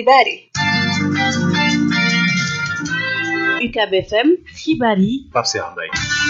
xibaar yi UCAB FM xibaar yi Pape Cheikh Mbaye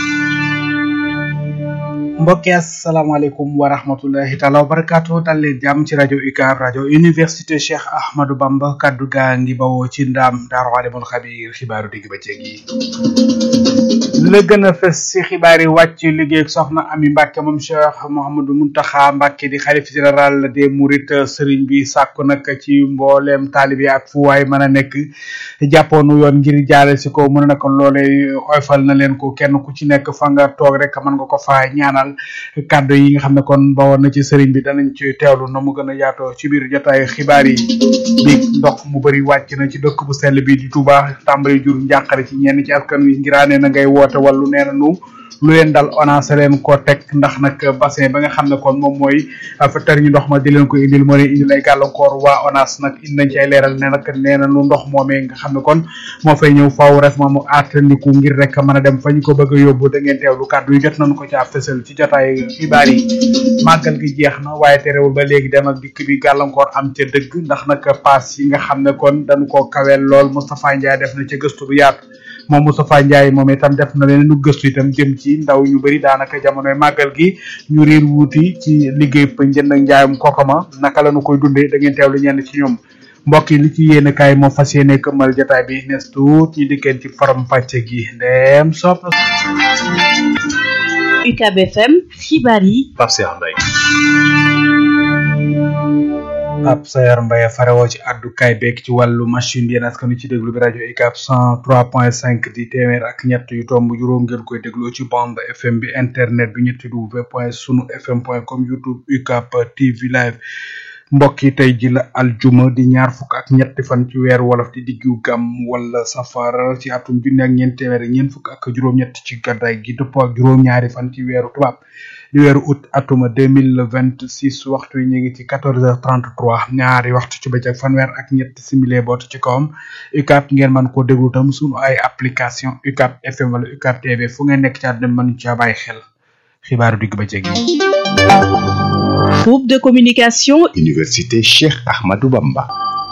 mbokki asalaamaaleykum wa rahmatullahi taala wa barakaatu dal leen jàmm ci rajo UCAB rajo université Cheikh Ahmadou Bamba kaddu gaa ngi bawoo ci ndaam daaru alimul xabiir xibaaru digg bëccëg yi la gën a fës ci xibaar yi wàcc liggéey soxna Ami Mbàkke moom Cheikh Mouhamadou Muntaxa Mbàkke di xalif général des Mourides sëriñ bi sàkku nag ci mbooleem taalibi ak fu waay mën a nekk jàppoonu yoon ngir jaale si ko mën na ko loolee oyfal na leen ko kenn ku ci nekk fa nga toog rek mën nga ko fa ñaanal kàddu yi nga xam ne kon bawoon na ci sëriñ bi danañ ci teewlu na mu gën a yaatoo ci biir jotaayu xibaar yi bi ndox mu bëri wàcc na ci dëkk bu sell bi di Touba tàmbali jur njàqare ci ñenn ci askan wi ngiraane na ngay woote wàllu nee na nu lu leen dal ONAS leen ko teg ndax nag bassin ba nga xam ne kon moom mooy fa tar ñu ndox ma di leen ko indil moo leen indil ay gàllankoor waa ONAS nag indi nañ ci ay leeral ne nag nee na nu ndox moomee nga xam ne kon moo fay ñëw faaw rek moom mu àttandiku ngir rek mën a dem fa ñu ko bëgg a yóbbu da ngeen teewlu kàddu yi jot nañu ko ca fësal ci jotaay xibaar yi màggal gi jeex na waaye terewul ba léegi dem ak dikk bi gàllankoor am ca dëgg ndax nag paas yi nga xam ne kon dañu ko kaweel lool Moustapha Ndiaye def na ca gëstu bu yaatu moom Moustapha Ndiaye moom itam def na leen nu gëstu itam jëm ci ndaw ñu bëri daanaka jamonoy màggal gi ñu riir wuuti ci liggéey pa njënd ak njaayum kokoma naka la ñu koy dundee da ngeen teewlu ñenn ci ñoom mbokk yi li ci yéene kaay moo fas yéene këmmal jotaay bi nes tuut ñu dikkeen ci faram pàcce gi ndeem sopp UCAB FM xibaar yi Pape Cheikh Mbaye ab sayar mbaye farewoo ci addukaay beeg ci wàllu machine bi yéen askan wi ci déglu bi rajo UCAB cent trois point cinq di téeméer ak ñett yu tomb juróom ngeen koy dégloo ci bande FM bi internet bi ñetti w point sunu fm point com youtube UCAB TV live mbokk yi tey ji la aljuma di ñaar fukk ak ñetti fan ci weeru wolof di diggu gam wala safar ci atum junni ak ñeent téeméer ñeent fukk ak juróom-ñett ci gàddaay gi dëppoo ak juróom-ñaari fan ci weeru tubaab di weeru août atuma deux mille vingt six waxtu yi ñu ngi ci quatorze heures trente trois ñaari waxtu ci bëccëg fanweer ak ñetti simili boot ci kawam UCAB ngeen mën koo déglu tam sunu ay application UCAB FM wala UCAB TV fu ngeen nekk ci àdduna mën caa bàyyi xel xibaaru digg bëccëg yi. groupe de communication Université Cheikh Ahmadou Bamba.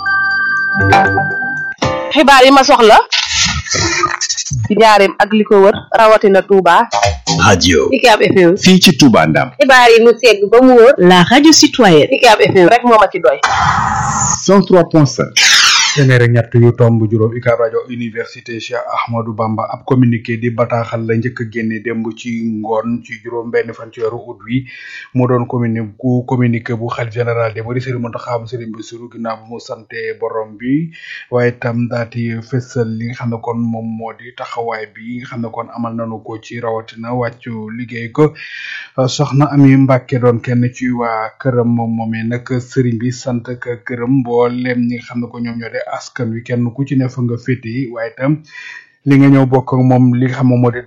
xibaar yi ma soxla ci njaareem ak li ko wër rawatina Touba. radio UCAB FM. fii ci Touba Ndam. xibaar yi mu segg ba mu wër. la radio citoyenne UCAB FM rek moo ma ci doy. 103.5. téeméer ak ñett yu tomb juróom UCAB rajo université Cheikh Ahmadou Bamba ab communiqué di bataaxal la njëkk a génne démb ci ngoon ci juróom benn fan ci weeru août wi mu doon communi ku communiqué bu xalif général de Mourides Serigne Mountakha Serigne Bassirou ginnaaw bu mu sante borom bi waaye itam daati fësal li nga xam ne kon moom moo di taxawaay bi nga xam ne kon amal nañu ko ci rawatina wàccu liggéey ko soxna Ami Mbàkke doon kenn ci waa këram moom moomee nag Serigne bi sant ak këram mboolem ñi nga xam ne ko ñoom ñoo de askan wi kenn ku ci ne fa nga féete waaye itam li nga ñëw bokk ak moom li nga xam moom moo di